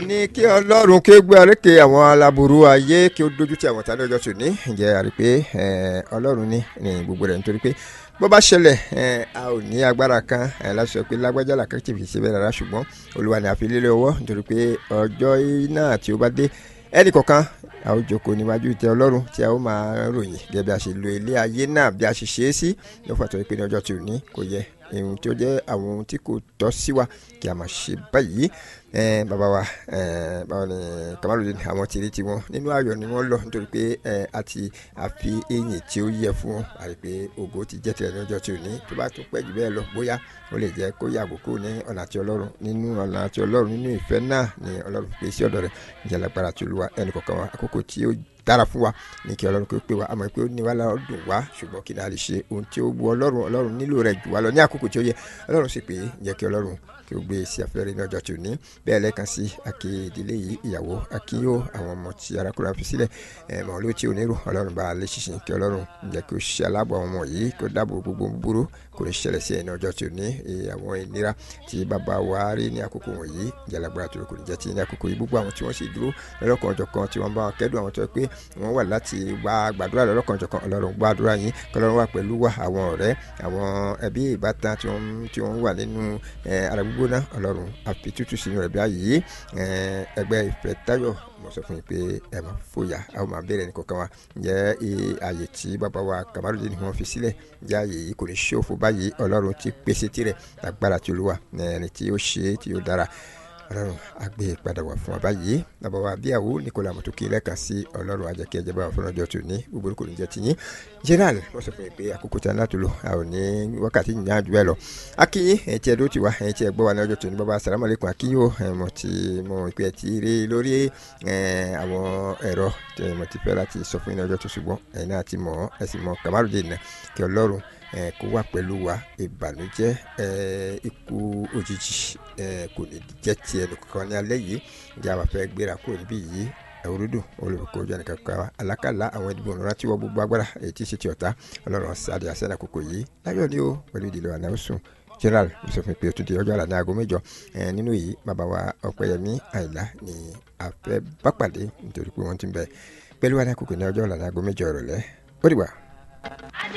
ní kí ọlọ́run kí ó gbé àrékè àwọn aláburú ayé kí ó dojú ti àwọn tàbí ọjọ́ tòní ǹjẹ́ àrí pé ọlọ́run ní ní gbogbo rẹ̀ nítorí pé bó bá ṣẹlẹ̀ a ò ní agbára kan láti sọ pé lágbájá làkàn tí kì í ṣe bẹ́ẹ̀ rárá ṣùgbọ́n olúwa ni àfi lélẹ̀ ọwọ́ nítorí pé ọjọ́ náà tí ó bá dé ẹnì kọ̀ọ̀kan a ó jókòó níwájú ìtẹ́ ọlọ́run tí a ó máa ròyìn gẹ́gẹ́ bí a ṣe lo ilé ayé náà bí a ṣe ṣe é sí ló fà tó pé ní ọjọ́ tí ò ní kò yẹ ohun tí ó jẹ́ àwọn ohun tí kò tọ́ sí wa kí a máa ṣe báyìí bàbá wa báwo ni Kamaludin àwọn tìrí tiwọn nínú ayọ̀ ni wọ́n lọ nítorí pé àti àfi eyín tí ó yẹ fún wọn àti pé ògo ti jẹ́ tirẹ̀ ní ọjọ́ tí ò ní tó bá tún pẹ́ jù bẹ́ẹ̀ lọ bóyá ó lè jẹ́ kó yàgò kó ní ọ̀nà àti ọlọ́run nínú ọ̀nà àti ọlọ́run nínú ìfẹ́ náà ni ọlọ́run pè sí ọ̀dọ̀ rẹ̀ ìjẹ́ lágbára tí olúwa ẹnì kọ̀ọ̀kan wa àkókò tí ó dára fún wa ní kí ọlọ́run kó pè wá àmọ́ pé ó ní wá lára dùn wá ṣùgbọ́n kí náà lè ṣe ohun tí ó wu ọlọ́run ọlọ́run nílò rẹ̀ jù wá lọ ní àkókò tí ó yẹ ọlọ́run sì pé jẹ́ kí ọlọ́run kí ó gbé sí afẹ́rẹ́ ní ọjọ́ tí ò ní bẹ́ẹ̀ lẹ́ẹ̀kan sí àkè ìdílé yìí ìyàwó akínyó àwọn ọmọ tí arákùnrin fi sílẹ̀ ẹ̀mọ́ ló tí ò ní rò ọlọ́run bá lè ṣiṣẹ́ kí ọlọ́run jẹ́ kí ó ṣe aláàbò àwọn ọmọ yìí kó dáàbò gbogbo búburú kò ní ṣẹlẹ̀ sí ẹ̀ ní ọjọ́ tí ò ní àwọn ìnira tí bàbá wa rí ní àkókò wọ̀nyí jalagbara tó kò ní jẹ́ ti ní àkókò yìí gbogbo àwọn tí wọ́n sì dúró lọ́lọ́kan ọjọ́ kan tí wọ́n bá wọn kẹ́dùn àwọn tó yẹ pé wọ́n wà láti wá gbàdúrà lọ́lọ́kan ọjọ́ kan ọlọ́run gbàdúrà yín kọlọ́run wà pẹ̀lú wa àwọn ọ̀rẹ́ àwọn ẹbí ìbátan tí wọ́n wà nínú ara gbígbóná ọlọ́run àfi tútù sínú rẹ̀ bí ayé ẹgbẹ́ ìfẹ́ táyọ̀ mo sọ fún yín pé ẹ máa fòyà a ó máa bẹ̀rẹ̀ ní kọ̀ọ̀kan wa ǹjẹ́ ààyè tí bàbá wa Kamaludin ni wọ́n fi sílẹ̀ ǹjẹ́ ààyè yìí kò ní ṣòfò báyìí ọlọ́run ti pèsè tirẹ̀ agbára tí olúwa ẹni tí ó ṣe é tí ó dára ọlọ́run àgbẹ̀ padà wà fún wa báyìí bàbá wa bíyàwó Nicola mọ̀tòkì lẹ́ẹ̀kan sí ọlọ́run àjẹkẹ́ ẹ̀jẹ̀ bá wà fún ọjọ́ tó ní gbogbo kò ní jẹ́ tiyín general wọ́n sọ fún mi pé àkókò tí a láti lò a ò ní wákàtí yìnyín àjù ẹ̀ lọ akínyín ẹ̀yìn tí ẹ dó ti wá ẹ̀yìn tí ẹ gbọ́ wa ní ọjọ́ tó ní bàbá salamu aleykum akínyó mo ti mo ìpè ti rí lórí àwọn ẹ̀rọ tí mo ti fẹ́ láti sọ fún yín ní ọjọ́ tó ṣùgbọ́n ẹ̀yin náà ti mọ̀ ẹ sì mọ̀ Kamaludin náà kí ọlọ́run kó wà pẹ̀lú wa ìbànújẹ́ ikú òjijì kò ní jẹ́ ti ẹnì kankan ní alẹ́ yìí ǹjẹ́ àwọn afẹ́ gbéra kúrò níbí yìí ẹ̀wúrúdù olùkọ́ ojú ẹnì kankan wa alákàlà àwọn ẹni gbọ̀n rántí wọ gbogbo agbára èyí tí ì ṣe ti ọ̀tá ọlọ́run sáde àṣẹ́nà kòkò yìí láyọ̀ ni ó pẹ̀lú ìdílé wa náà sùn general sọfún pé o tún di ọjọ́ àlàní aago mẹ́jọ nínú yìí bàbá wa ọ̀pẹ̀yẹmí àìlá ni àfẹ́ bá pàdé nítorí pé wọ́n ti ń bẹ pẹ̀lú wa ní àkókò ní ọjọ́ àlàní aago mẹ́jọ ìrọ̀lẹ́ ó dìgbà.